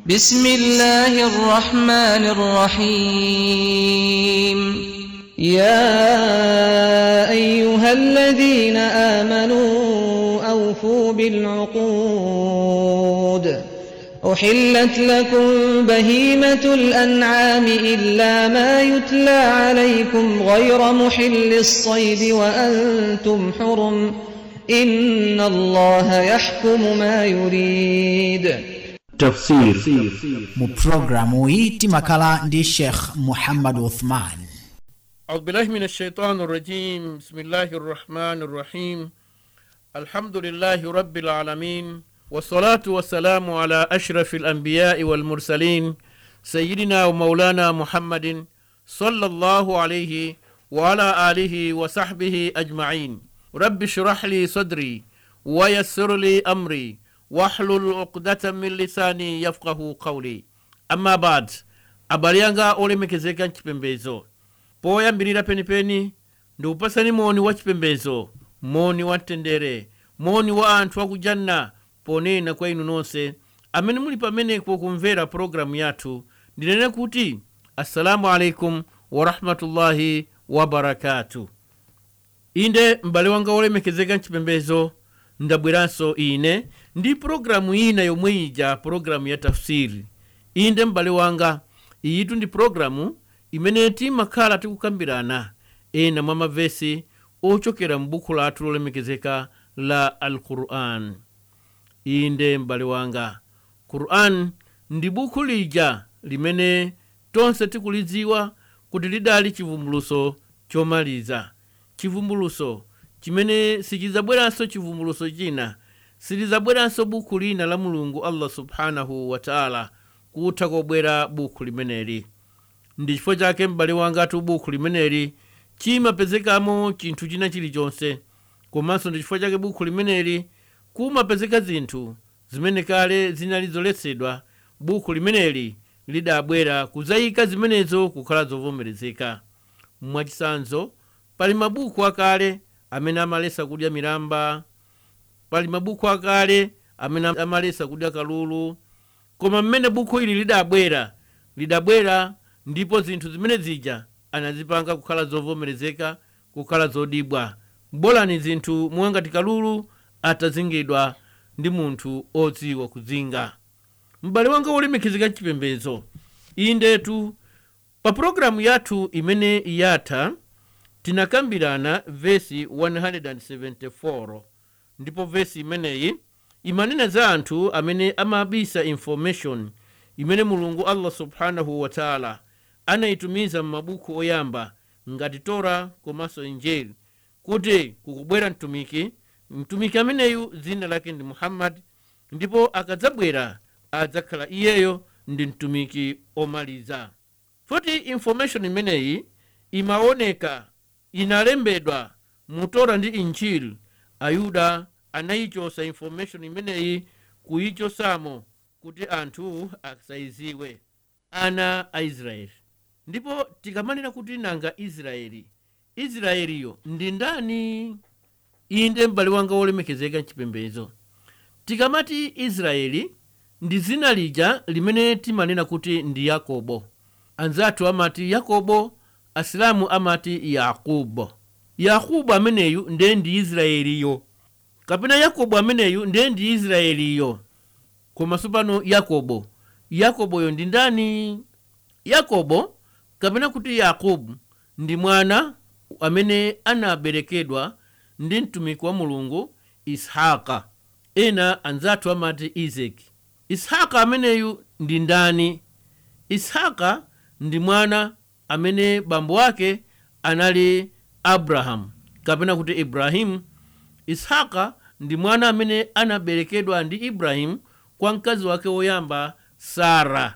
بسم الله الرحمن الرحيم يا أيها الذين آمنوا أوفوا بالعقود أحلت لكم بهيمة الأنعام إلا ما يتلى عليكم غير محل الصيد وأنتم حرم إن الله يحكم ما يريد tafsir mu programu hii timakala ndi sheikh muhammad uthman أعوذ بالله من الشيطان الرجيم بسم الله الرحمن الرحيم الحمد لله رب العالمين والصلاة والسلام على أشرف الأنبياء والمرسلين سيدنا ومولانا محمد صلى الله عليه وعلى آله وصحبه أجمعين رب اشرح لي صدري ويسر لي أمري واحلل عقدة من لساني يفقه قولي أما بعد abale anga olemekezeka mchipembezo poyambirira penipeni ndikupasani moni wa chipembezo moni wa mtendere moni wa anthu akujanna ponena kwa inu nonse amene muli pamenepo kumvera pologalamu yathu ndinene kuti assalamu alaikum warahmatullahi wabarakatu inde m'bale wanga wolemekezeka mchipembezo ndabweranso ine ndi pologalamu ina yomwe ija pologalamu ya tafsiri inde m'bale wanga iyitu ndi pologalamu imene timakhala tikukambirana ena mwa mavesi ochokera m'buku lathu lolemekezeka la alquran inde m'bale wanga quran ndi buku lija limene tonse tikulidziwa kuti lidali chivumbuluso chomaliza chivumbuluso chimene sichizabweranso chivumbuluso china silizabweranso buku lina la mulungu allah subhanahu wataala kutha kobwera buku limeneli ndi chifukwa chake m'bale wangatu buku limeneli chimapezekamo chinthu china chilichonse komanso ndi chifukwa chake buku limeneli kumapezeka zinthu zimene kale zinali zoletsedwa buku limeneli lidabwera kuzayika zimenezo kukhala zovomerezeka mwachisanzo pali mabuku akale amene amalesa kudya milamba pali mabuku akale amene amalesa kudya kalulu koma mmene buku ili lidabwera lidabwera ndipo zinthu zimene zija anazipanga kukhala zovomerezeka kukhala zodibwa bolani zinthu mwangati kalulu atazingidwa ndi munthu odziwa kuzinga m'bale wanga wolemekezeka mchipembezo indetu pa pologalamu yathu imene yatha tinakambirana vesi 174 ndipo vesi imeneyi imanena za anthu amene amabisa information imene mulungu allah subhanahu wataala anayitumiza m'mabuku oyamba ngati tora komanso injeli kuti kukubwera mtumiki mtumiki ameneyu dzina lake ndi muhammadi ndipo akadzabwera adzakhala iyeyo ndi mtumiki omaliza futi information imeneyi imaoneka inalembedwa mu tora ndi injili ayuda anayichosa information imeneyi kuyichosamo kuti anthu asayiziwe ana a israeli ndipo tikamanena kuti nanga israeli israeliyo ndi ndani inde m'bale wanga wolemekezeka mchipembezo tikamati israeli ndi dzina lija limene timanena kuti ndi yakobo anzathu amati yakobo asilamu amati yakubo yakubu ameneyu ndiye ndi israeliyo kapena yakobo ameneyu ndiye ndi israeliyo komanso pano yakobo yakoboyo ndi ndani yakobo kapena kuti yakubu ndi mwana amene anaberekedwa ndi mtumiki wa mulungu ishaka ena anzathu amati izeki ishaka ameneyu ndi ndani ishaka ndi mwana amene bambo ake anali abrahamu kapena kuti ibrahimu ishaka ndi mwana amene anaberekedwa ndi ibrahimu kwa mkazi wake woyamba sara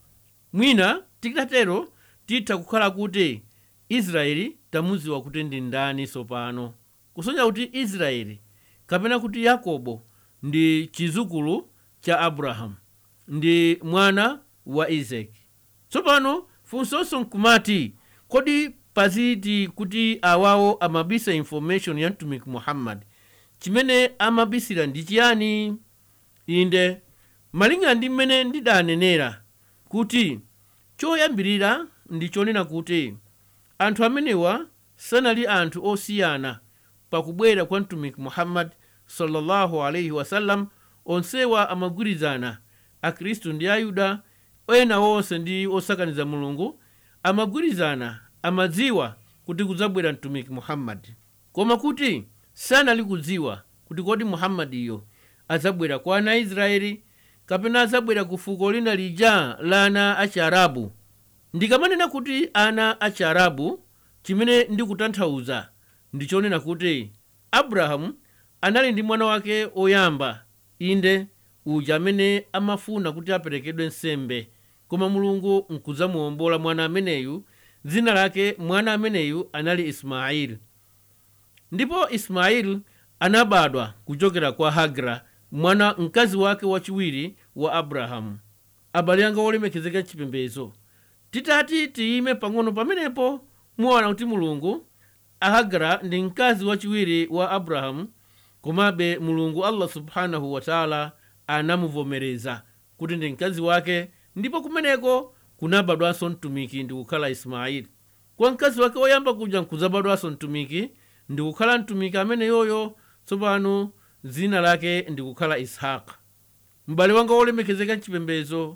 mwina tikitatero titha kukhala kuti israeli tamuziwa kuti ndi ndani tsopano kusonyeza kuti israeli kapena kuti yakobo ndi chizukulu cha abrahamu ndi mwana wa isaki tsopano funsonso nkumati kodi paziti kuti awawo amabisa information ya mtumiki muhammadi chimene amabisira ndi chiyani inde malingana ndi mmene ndidanenera kuti choyambirira ndi chonena kuti anthu amenewa sanali anthu osiyana pakubwera kwa mtumiki muhammadi sallallahu alaihi wasallam onsewa amagwirizana akhristu ndi ayuda ena onse ndi osakaniza mulungu amagwirizana amadziwa kuti kudzabwera mtumiki muhammadi koma kuti sanali kudziwa kuti kodi muhammadiyo adzabwera kwa ana aisraeli kapena adzabwera ku fuko lina lija la ana achiarabu ndikamanena kuti ana achiarabu chimene ndikutanthauza ndichonena kuti abrahamu anali ndi mwana wake oyamba inde uja amene amafuna kuti aperekedwe nsembe koma mulungu nkudzamuwombola mwana ameneyu dzina lake mwana ameneyu anali ismaili ndipo ismaili anabadwa kuchokera kwa hagra mwana mkazi wake wachiwiri wa abrahamu abale anga olemekezeka chipembedzo titati tiyime pang'ono pamenepo muona kuti mulungu ahagara ndi mkazi wachiwiri wa abrahamu komabe mulungu allah subhanahu wataala anamuvomereza kuti ndi mkazi wake ndipo kumeneko kunabadwanso mtumiki ndi kukhala ismaili kwa mkazi wake woyamba kuja nkuzabadwanso mtumiki ndi kukhala mtumiki amene yoyo tsopano dzina lake ndi kukhala ishaka m'bale wanga wolemekezeka mchipembedzo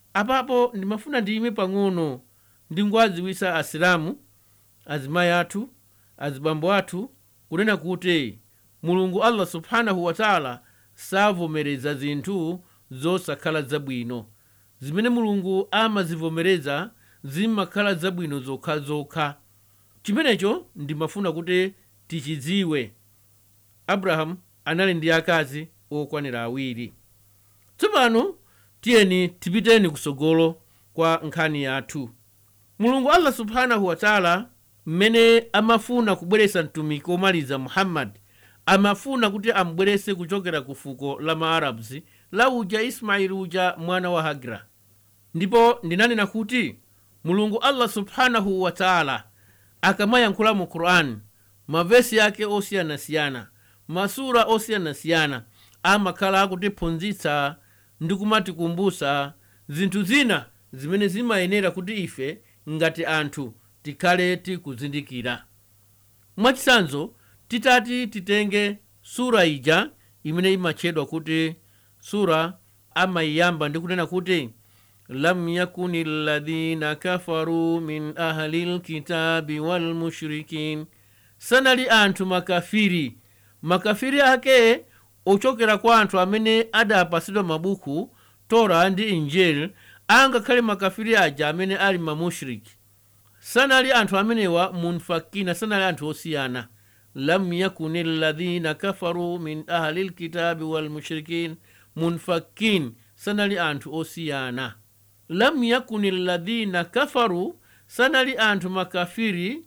apapo ndimafuna ndiyime pang'ono ndingowadziwisa asilamu azimayi athu azibambo athu kunena kuti mulungu allah subhanahu wataala savomereza zinthu zosakhala zabwino zimene mulungu amazivomereza zimakhala zabwino zokhazokha chimenecho ndimafuna kuti tichidziwe abrahamu anali ndi akazi okwanira awiri tsopano tiyeni tipiteni kusogolo kwa nkhani yathu mulungu allah subhanahu wataala mmene amafuna kubweretsa mtumiki womaliza muhammadi amafuna kuti amubweretse kuchokera ku fuko la maarabs la uja ismaili uja mwana wa hagira ndipo ndinanena kuti mulungu allah subhanahu wataala akamayankhula mu qur'ani mavesi yake osiyanasiyana masura osiyanasiyana amakhala akutiphunzitsa ndi kumatikumbutsa zinthu zina zimene zimayenera kuti ife ngati anthu tikhale tikuzindikira mwachitsanzo titati titenge sura ija imene imatchedwa kuti sura amayiyamba ndi kunena kuti lam yakuni alladhina kafaru min ahli lkitabi walmushrikin sanali anthu makafiri makafiri ake ochokera kwa anthu amene adapasidwa mabuku tora ndi injeli angakhale makafiri aja amene ali mamushriki sanali anthu amenewa munfakina sanali anthu osiyana lam yakuni alladhina kafaru min ahli lkitabi walmushrikin munfakin sanali anthu osiyana lam yakuni alladhina kafaru sanali anthu makafiri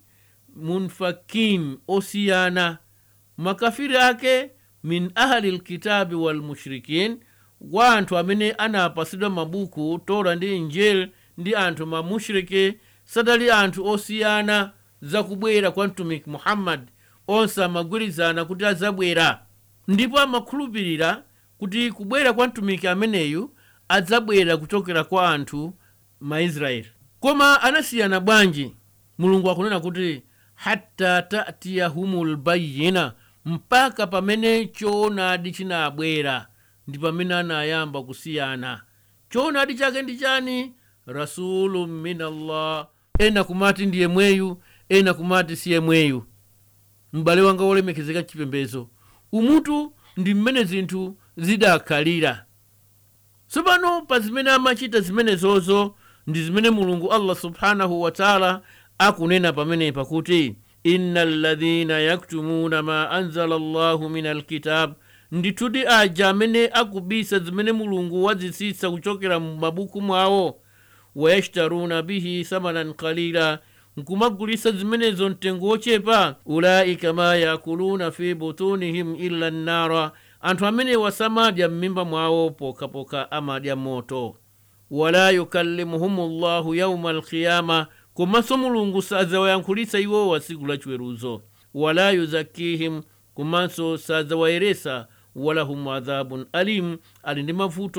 munfakin osiyana makafiri ake min ahli lkitabi walmushrikin wa anthu amene anapasidwa mabuku tora ndi injeli ndi anthu mamushriki sadali anthu osiyana zakubwera kwa mtumiki muhammadi onse amagwirizana kuti adzabwera ndipo amakhulupirira kuti kubwera kwa mtumiki ameneyu adzabwera kuchokera kwa anthu maisraeli koma anasiyana bwanji mulungu akunena kuti hatta tatiyahumul bayina mpaka pamene choonadi chinabwera ndi pamene anayamba kusiyana choonadi chake ndi chani rasulu minallah ena kumati ndiye mweyu ena kumati siye mweyu m'bale wanga wolemekezeka chipembezo umutu ndi mmene zinthu zidakhalira tsopano pa zimene amachita zimenezozo ndi zimene mulungu allah subhanahu wataala akunena pamenepa kuti inna alladhina yaktumuna ma anzala llahu min alkitab ndithudi aja amene akubisa zimene mulungu wazitsitsa kuchokera mu mabuku mwawo wayashtaruna bihi thamanan qalila nkumagulisa zimenezo mtengo wochepa ulaika ma yakuluna fi butunihim illa nnara anthu amenewa samadya m'mimba mwawo pokapoka amadya moto wala yukallimuhum llahu yauma alqiyama komanso mulungu sadzawayankhulitsa iwowa tsiku la chiweruzo wala yuzakihim komanso sadzawayeresa walahum adhabun alim ali ndi mavuto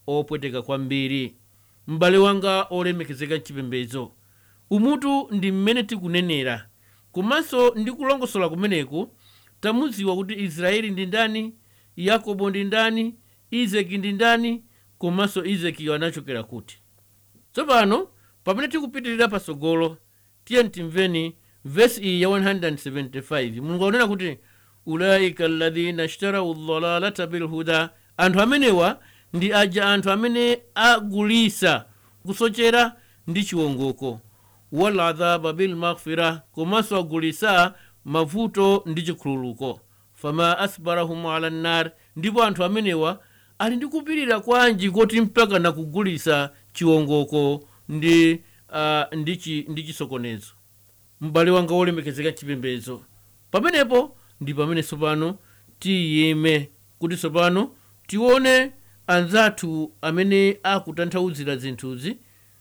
opweteka kwambiri m'bale wanga olemekezeka mchipembedzo umutu ndi mmene tikunenera komanso ndi kulongosola kumeneku tamudziwa kuti israeli ndi ndani yakobo ndi ndani izeki ndi ndani komanso izekiyo anachokera kuti tsopano pamene tikupitirira patsogolo tiye timveni vesi iyi ya 175 mulungu akunena kuti ulaika alladhina ishtarau dhalalata bilhuda anthu amenewa ndi aja anthu amene agulisa kusochera ndi chiwongoko waladhaba bilmaghfira komanso agulisa mavuto ndi chikhululuko fama asbarahum ala nnar ndipo anthu amenewa ali ndi kupirira kwanji koti mpaka nakugulisa chiwongoko ndi uh, ndi, chi, ndi chisokonezo m'bale wanga wolemekezeka chipembedzo pamenepo ndi pamene tsopano tiyime kuti tsopano tione anzathu amene akutanthauzira zinthuzi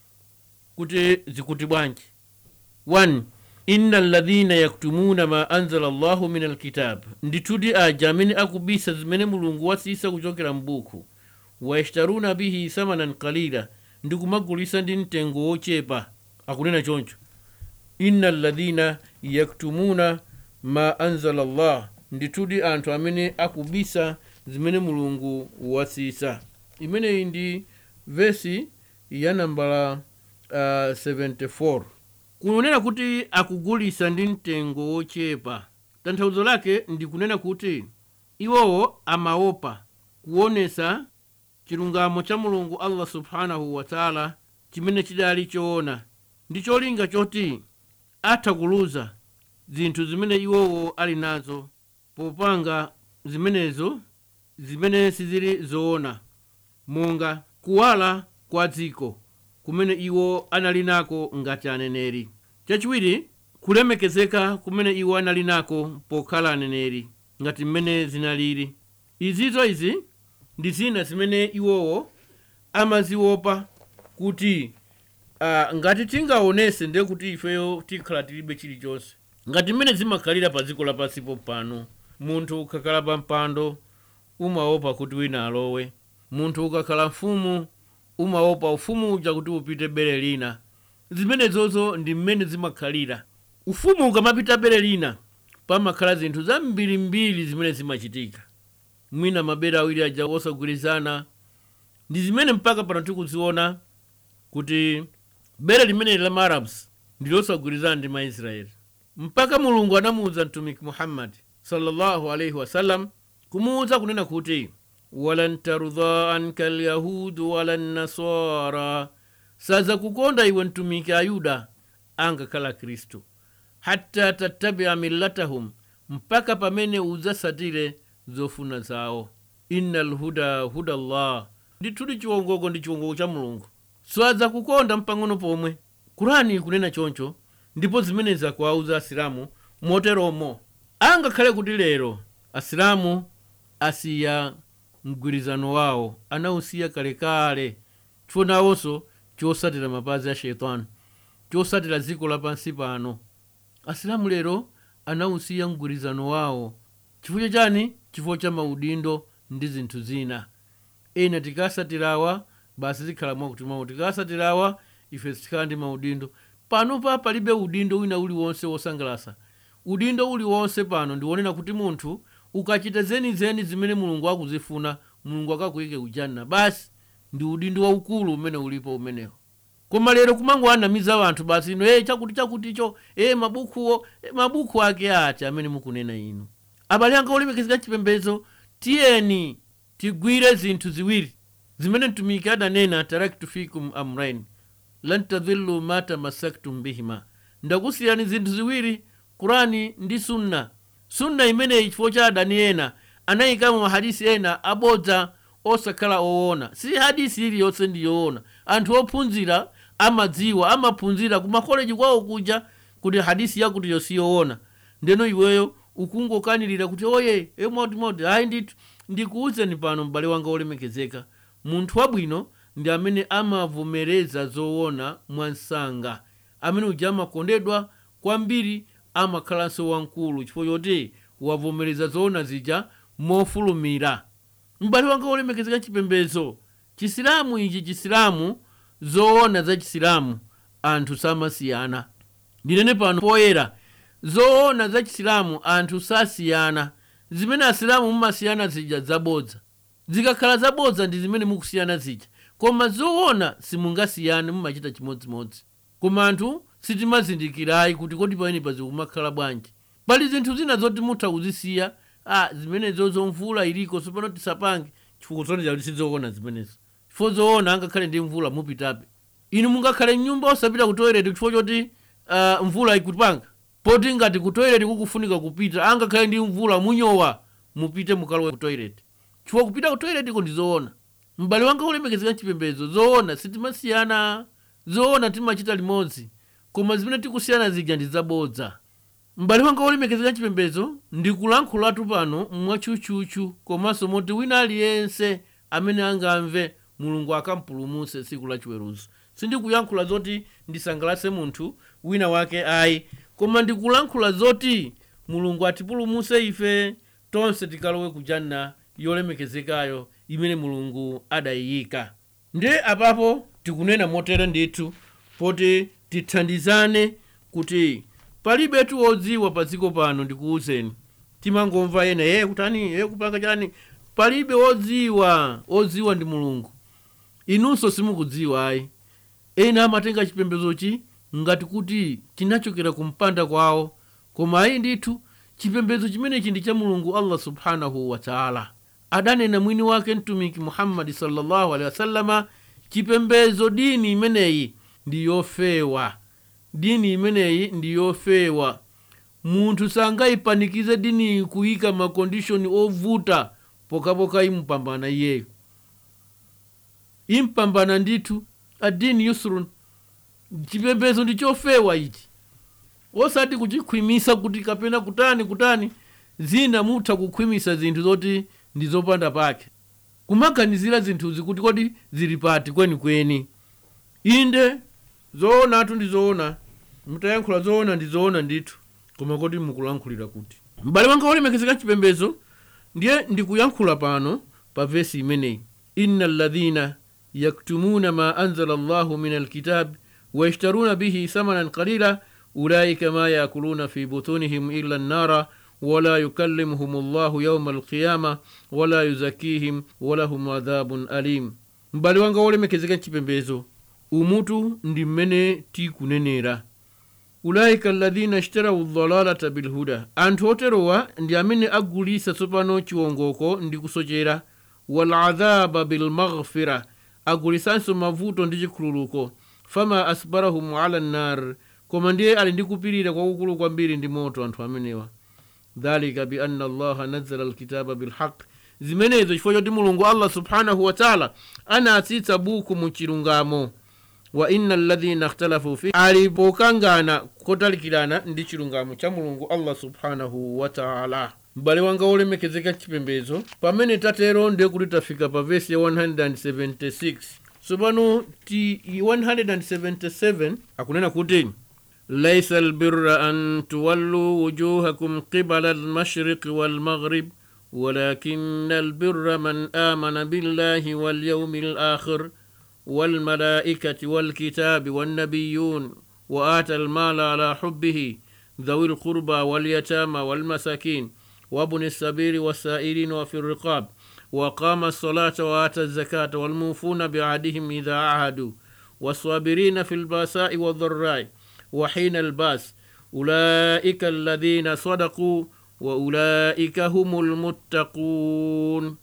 kuti zikuti bwanji 1 inna alladhina yaktumuna ma anzala llahu min alkitab ndithudi aja amene akubisa zimene mulungu wasisa kuchokera m'buku wayashtaruna bihi thamanan qalila ndi kumagulisa ndi mtengo wochepa akunena choncho inna alladhina yaktumuna ma anzala llah ndithudi anthu amene akubisa zimene mulungu wasisa imeneyi ndi vesi ya nambala uh, 74 kunena kuti akugulisa ndi mtengo wochepa tanthauzo lake ndi kunena kuti iwowo amaopa kuonesa chilungamo cha mulungu allah subhanahu wataala chimene chidali choona ndi cholinga choti atha kuluza zinthu zimene iwowo ali nazo popanga zimenezo zimene sizili zoona monga kuwala kwa dziko kumene iwo anali nako ngati aneneri chachiwiri kulemekezeka kumene iwo anali nako pokhala aneneri ngati mmene zinalili izizo izi ndi zina zimene iwowo amaziopa kuti uh, ngati tingaonese ndiye kuti ifeyo tikhala tilibe chilichonse ngati mmene zimakhalira pa dziko lapansipo pano munthu ukakhala pa mpando umaopa kuti wina alowe munthu ukakhala mfumu umaopa ufumu uja kuti upite bere lina zimenezozo ndi mmene zimakhalira ufumu ukamapita bere lina pamakhala zinthu zambirimbiri zimene zimachitika mwina mabere awiri aja osagwirizana ndi zimene mpaka pano tikuziona kuti bere limene la maarabs ndi losagwirizana ndi maisraeli mpaka mulungu anamuwuza mtumiki muhammadi sallallahu alaihi wasallam kumuwuza kunena kuti walan tarudha anka lyahudu wala nasara saza kukonda iwe mtumiki ayuda angakhala khristu hatta tattabia millatahum mpaka pamene udzasatire zofuna zawo inna lhuda huda llah ndithudi chiwongoko ndi chiwongoko cha mulungu swadza kukonda mpang'ono pomwe kurani kunena choncho ndipo zimenezi akuwauza asilamu moteromo angakhale kuti lero asilamu asiya mgwirizano wawo anawusiya kalekale chifo nawonso chosatira mapazi a sheitani chosatira dziko lapansi pano asilamu lero anawusiya mgwirizano wawo chifukwa chani chifukwa cha maudindo ndi zinthu zina ena tikasatirawa basi zikhala mwakuti mwawo tikasatirawa ife sitikhala ndi maudindo pano pa palibe udindo wina uliwonse wosangalasa udindo uliwonse pano ndiwonena kuti munthu ukachita zenizeni zimene mulungu akuzifuna mulungu akakuyike ujanna basi ndi udindo waukulu umene ulipo umenewo koma lero kumangoanamiza anthu basi ino e chakuti chakuticho e mabukuwo e, mabuku ake acha amene mukunena inu abale anga olemekezeka chipembedzo tiyeni tigwire zinthu ziwiri zimene mtumiki adanena taraktu fikum amrain lan tadhillu ma tamassaktum bihima ndakusiyani zinthu ziwiri kurani ndi sunna sunna imeneyi chifukwa cha adani ena anayikamo mahadisi ena abodza osakhala oona si hadisi iliyonse ndi yoona anthu ophunzira amadziwa amaphunzira kumakoleji kwawo kuja kuti hadisi yakutiyo siyoona ndeno iweyo ukungokanirira kuti oye emotimoti ayi ndithu ndikuwuzeni pano m'bale wanga olemekezeka munthu wabwino ndi amene amavomereza zoona mwansanga amene uja amakondedwa kwambiri amakhalanso wamkulu chifukwa choti wavomereza zoona zija mofulumira m'bale wanga olemekezeka chipembedzo chisilamu ichi chisilamu zoona za chisilamu anthu samasiyana ndinene pano poyera zoona za chisilamu anthu sasiyana zimene asilamu mumasiyana zija zabodza zikakhala zabodza ndi zimene mukusiyana zija koma zoona simungasiyane mumachita chimodzimodzi koma anthu sitimazindikirayi kuti kodi payenepa zikumakhala bwanji pali zinthu zina zoti mutha kuzisiya a zimenezo zomvula iliko sopano tisapange chifukwa zoneza kuti sizoona zimenezo chifukwa zoona angakhale ndi mvula mupitabe inu mungakhale mnyumba osapita ku toilet chifukwa choti uh, mvula ikupanga poti ngati ku toilet kukufunika kupita angakhale ndi mvula munyowa mupite mukalowe ku toilet chifukwa kupita ku toilet iko ndi zoona m'bale wanga ulemekezeka chipembedzo zoona sitimasiyana zoona timachita limodzi koma zimene tikusiyana zija ndi zabodza m'bale wanga ulemekezeka chipembedzo ndikulankhulatu pano mwatchutchutchu komanso moti wina aliyense amene angamve mulungu akampulumutse tsiku la chiweruzo sindikuyankhula zoti ndisangalatse munthu wina wake ayi koma ndikulankhula zoti mulungu atipulumutse ife tonse tikalowe ku janna yolemekezekayo imene mulungu adayiyika nde apapo tikunena motere ndithu poti tithandizane kuti palibetu wodziwa pa dziko pano ndikuwuzeni timangomva ena ye kutani ye kupanga chani palibe wodziwa wodziwa ndi mulungu inunso simukudziwa ayi ena amatenga chipembezochi ngati kuti chinachokera kumpanda kwawo koma ayi ndithu chipembedzo chimenechi ndi cha mulungu allah subhanahu wataala adanena mwini wake mtumiki muhammadi sallallahu alaihi wasallama chipembedzo dini imeneyi ndi yofewa dini imeneyi ndi yofewa munthu sangayipanikize dini kuyika makondishoni ovuta pokapoka impambana iyeyo impambana ndithu adini yusrun chipembedzo ndi chofewa ichi osati kuchikhwimisa kuti kapena kutani kutani zina mutha kukhwimisa zinthu zoti ndi zopanda pake kumaganizira zinthuzi kuti kodi zili pati kwenikweni inde zoonatu ndi zoona mutayankhula zoona ndi zoona ndithu koma kodi mukulankhulira kuti m'bale wanga wolemekezeka chipembedzo ndiye ndikuyankhula pano pa vesi imeneyi inna alladhina yaktumuna ma anzala llahu min alkitab wayashtaruna bihi thamanan qalila ulaika ma yakuluna fi butunihim illa nnara wala yukallimuhum llahu yauma alqiyama wala yuzakihim walahum adhabun alim m'bale wanga wolemekezeka chipembedzo umutu ndi mmene tikunenera ulaika alladhina ishtarau dhalalata bilhuda anthu oterowa ndi amene agulisa tsopano chiwongoko ndi kusochera waladhaba bilmaghfira agulisanso mavuto ndi chikhululuko fama asbarahum ala nnar koma ndiye ali ndi kupirira kwakukulu kwambiri ndi moto anthu amenewa dhalika bianna allaha nazala alkitaba bilhaq zimenezo chifukwa choti mulungu allah subhanahu wataala anatsitsa buku mu chilungamo wa inna alladhina ikhtalafu fi ali pokangana kotalikirana ndi chilungamo cha mulungu allah subhanahu wataala m'bale wanga wolemekezeka chipembedzo pamene tatero ndiye kuti tafika pa vesi ya 176 tsopano ti 177 akunena kuti laisa albirra an tuwallu wujuhakum qibala almashriqi walmaghrib ولكن البر من آمن بالله واليوم الآخر والملائكة والكتاب والنبيون وآتى المال على حبه ذوي القربى واليتامى والمساكين وابن السبيل والسائلين وفي الرقاب وقام الصلاة وآتى الزكاة والموفون بعهدهم إذا عهدوا والصابرين في الباساء والضراء وحين الباس أولئك الذين صدقوا وأولئك هم المتقون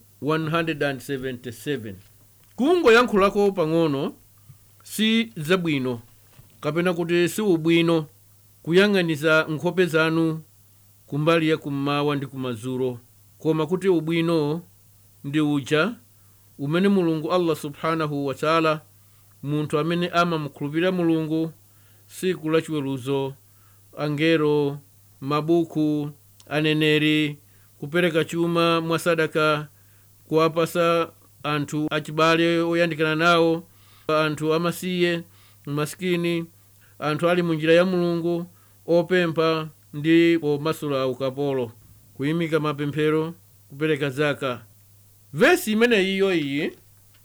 177 kungoyankhulako pang'ono si zabwino kapena kuti si ubwino kuyang'aniza nkhope zanu kumbali ya kummawa ndi kumadzulo koma kuti ubwino ndi uja umene mulungu allah subhanahu wataala munthu amene amamukhulupirira mulungu siku la chiweruzo angelo mabuku aneneri kupereka chuma mwa sadaka kuwapasa anthu achibale oyandikana nawo anthu amasiye masikini anthu ali munjira ya mulungu opempha ndi omasula ukapolo kuyimika mapemphero kupereka zaka vesi imeneyiyo iyi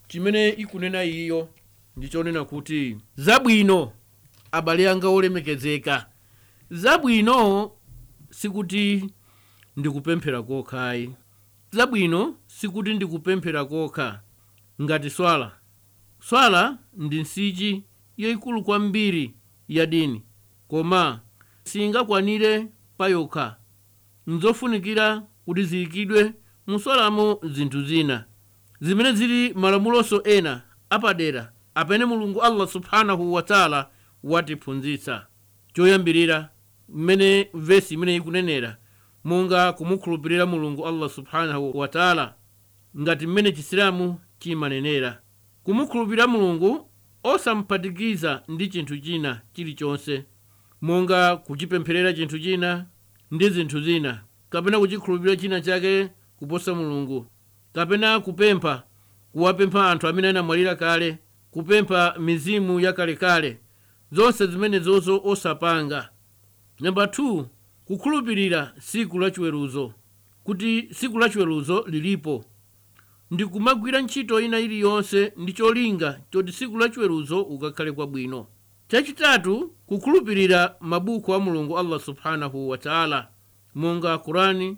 chimene ikunena iyo ndichonena kuti zabwino abale anga olemekezeka zabwino sikuti ndikupemphera kokhayi zabwino sikuti ndikupemphera kokha ngati swala swala ndi nsichi yayikulu kwambiri ya dini koma singakwanire payokha nzofunikira kuti ziyikidwe muswalamo zinthu zina zimene zili malamuloso ena apadera apene mulungu allah subhanahu wataala watiphunzitsa choyambirira mmene vesi imene ikunenera monga kumukhulupirira mulungu allah subhanahu wataala ngati mmene chisilamu chimanenera kumukhulupirira mulungu osamphatikiza ndi chinthu china chilichonse monga kuchipempherera chinthu china ndi zinthu zina kapena kuchikhulupirira china chake kuposa mulungu kapena kupempha kuwapempha anthu amene anamwalira kale kupempha mizimu yakalekale zonse zimenezozo osapanga namba 2 kukhulupirira siku lachiweruzo kuti siku lachiweruzo lilipo ndikumagwira ntchito ina iliyonse ndi cholinga choti siku lachiweruzo ukakhale kwabwino chachitatu kukhulupirira mabuku a mulungu allah subhanahu wataala monga kurani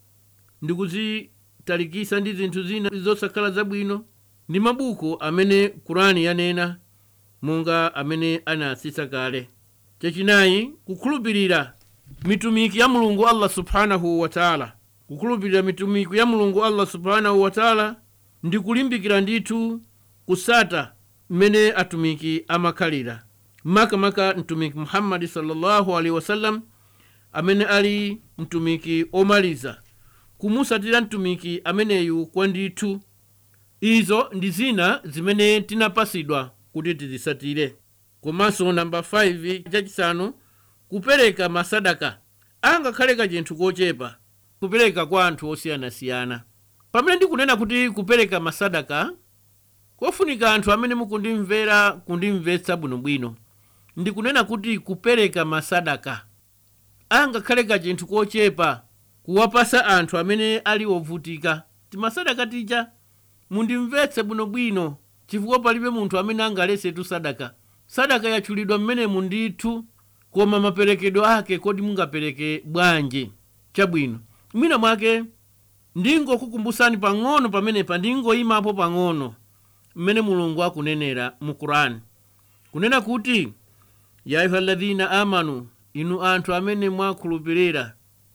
ndikuzitalikisa ndi zinthu zina zosakhala zabwino ndi mabuku amene kurani yanena monga amene anaasisa kale chachinayi kukhulupirira mitumiki ya mulungu allah subhanahu wataala kukhulupirira mitumiki ya mulungu allah subhanahu wataala ndi kulimbikira ndithu kusata mmene atumiki amakhalira makamaka mtumiki muhammadi sallallahu alaihi wasallam amene ali mtumiki omaliza kumusatira mtumiki ameneyu kwa ndithu izo ndi zina zimene tinapasidwa kuti tizisatire komanso namba 5 chachisanu kupereka masadaka angakhale kachinthu kochepa kupereka kwa anthu osiyanasiyana pamene ndikunena kuti kupereka masadaka kofunika anthu amene mukundimvera kundimvetsa bwinobwino ndikunena kuti kupereka masadaka angakhale kachinthu kochepa kuwapasa anthu amene ali ovutika timasadaka tija mundimvetse bwinobwino chifukwa palibe munthu amene angalesetu sadaka sadaka yatchulidwa mmenemu ndithu koma maperekedwe ake kodi mungapereke bwanji chabwino mwina mwake ndingokukumbusani pang'ono pamenepa ndingoyimapo pang'ono mmene mulungu akunenera mu kurani kunena kuti ya ayuha alladhina amanu inu anthu amene mwakhulupirira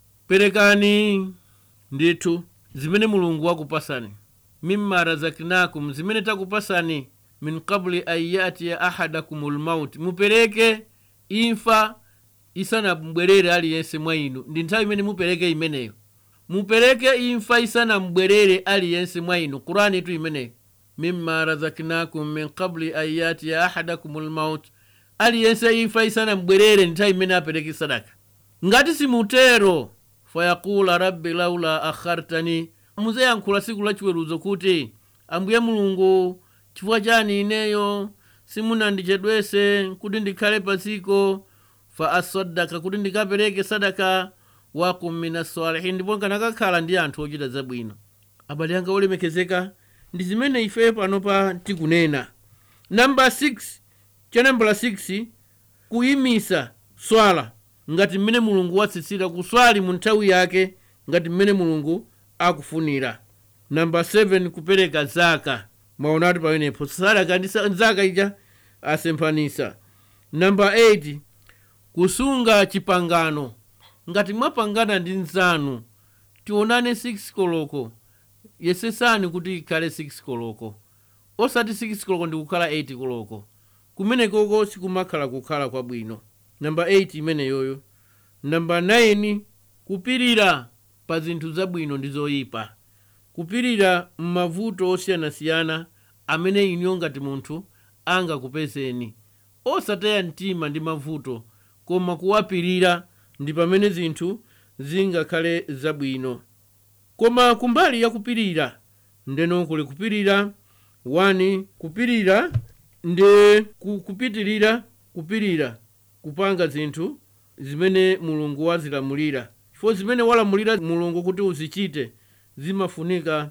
perekani ndithu zimene mulungu wakupasani mimma razaknakum zimene takupasani min qabli an yatiya ahadakum lmauti mupereke imfa isanambwerere aliyense mwa inu ndi nthawi imene mupereke imeneyo mupereke imfa isanambwerere aliyense mwa inu kurani tu imeneyo mimma razaknakum min qabli an yatiya ahadakum lmauti aliyense imfa isanambwerere ndi nthawi imene apereke sadaka ngati simutero fayaqula rabbi laula akhartani muzayankhula siku lachiweruzo kuti ambuye mulungu chifukwa chani ineyo simunandichedwese kuti ndikhale pasiko fa asaddaka kuti ndikapereke sadaka wakum min assalihin ndipo nkanakakhala ndi anthu ochita zabwino abale anga olemekezeka ndi zimene ife panopa tikunena namba 6 cha nambala 6 kuyimisa swala ngati mmene mulungu watsitsira kuswali mu nthawi yake ngati mmene mulungu akufunira namba 7 kupereka zaka mwaonatu pamenepo sadaka ndi sa- zaka ija asemphanisa namba 8 kusunga chipangano ngati mwapangana ndi nzanu tionane 6 koloko yesesani kuti ikhale 6 koloko osati 6 koloko ndi kukhala 8 koloko kumenekoko sikumakhala kukhala kwabwino namba 8 imeneyoyo namba 9 kupirira pa zinthu zabwino ndi zoyipa kupirira m'mavuto osiyanasiyana amene iniyo ngati munthu angakupezeni osataya mtima ndi mavuto koma kuwapirira ndi pamene zinthu zingakhale zabwino koma kumbali ya kupirira ndeno kuli kupirira wani kupirira ndi ku- kupitirira kupirira kupanga zinthu zimene mulungu wazilamulira chifukwa zimene walamulira mulungu kuti uzichite zimafunika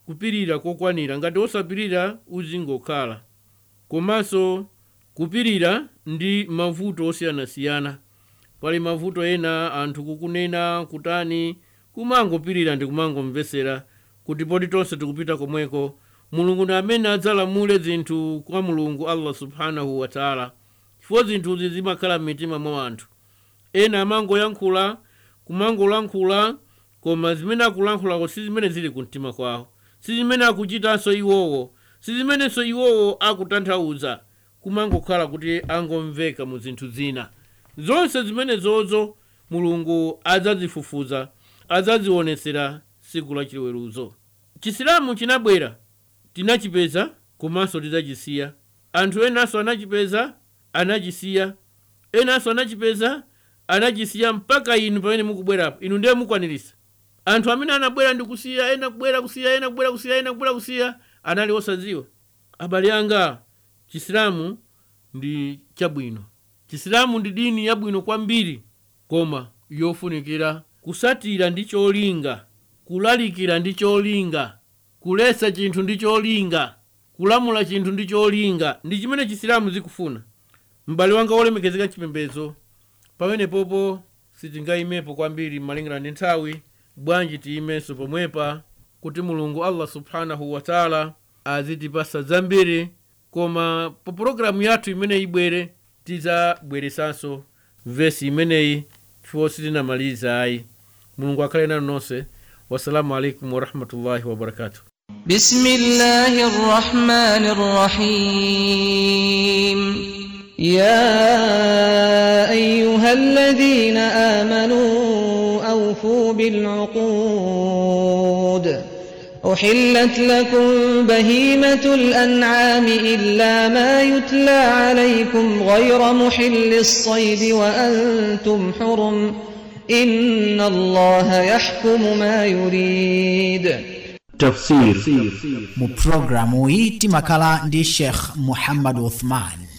kupirira kokwanira ngati osapirira uzingokhala komanso kupirira ndi mavuto osiyanasiyana pali mavuto ena anthu kukunena kutani kumangopirira ndi kumangomvesera kuti poti tonse tikupita komweko mulungu ndi amene adzalamule zinthu kwa mulungu allah subhanahu wataala chifukwa zinthuzi zimakhala m'mitima mwa anthu ena amangoyankhula kumangolankhula koma zimene akulankhulako si zimene zili kumtima kwawo si zimene akuchitanso iwowo si zimenenso iwowo akutanthauza kumangokhala kuti angomveka mu zinthu zina zonse zimenezozo mulungu adzazifufuza adzazionesera siku la chiweruzo chisilamu chinabwera tinachipeza komanso tidzachisiya anthu enanso anachipeza anachisiya enanso anachipeza anachisiya mpaka inu pamene mukubwerapo inu ndiye mukwanirisa anthu amene anabwera ndi kusiya ena kubwera kusiya ena kubwera kusiya ena kubwera kusiya anali osadziwa abale anga chisilamu ndi chabwino chisilamu ndi dini yabwino kwambiri koma yofunikira kusatira ndi cholinga kulalikira ndi cholinga kulesa chinthu ndi cholinga kulamula chinthu ndi cholinga ndi chimene chisilamu zikufuna m'bale wanga wolemekezeka chipembedzo pamene popo sitingayimepo kwambiri malingana ndi nthawi bwanji tiyimenso pomwepa kuti mulungu allah subhanahu wataala azitipasa zambiri koma pa pologalamu yathu imene ibwere tidzabweresanso vesi imeneyi chifukwa sitinamaliza ayi mulungu akhale nanu nonse wassalamu alaikum warahmatullahi wabarakatuh بسم الله الرحمن الرحيم يا أيها الذين آمنوا أوفوا بالعقود أحلت لكم بهيمة الأنعام إلا ما يتلى عليكم غير محل الصيد وأنتم حرم إن الله يحكم ما يريد tafsir mu programu iyi timakhala ndi sheikh muhammad uthman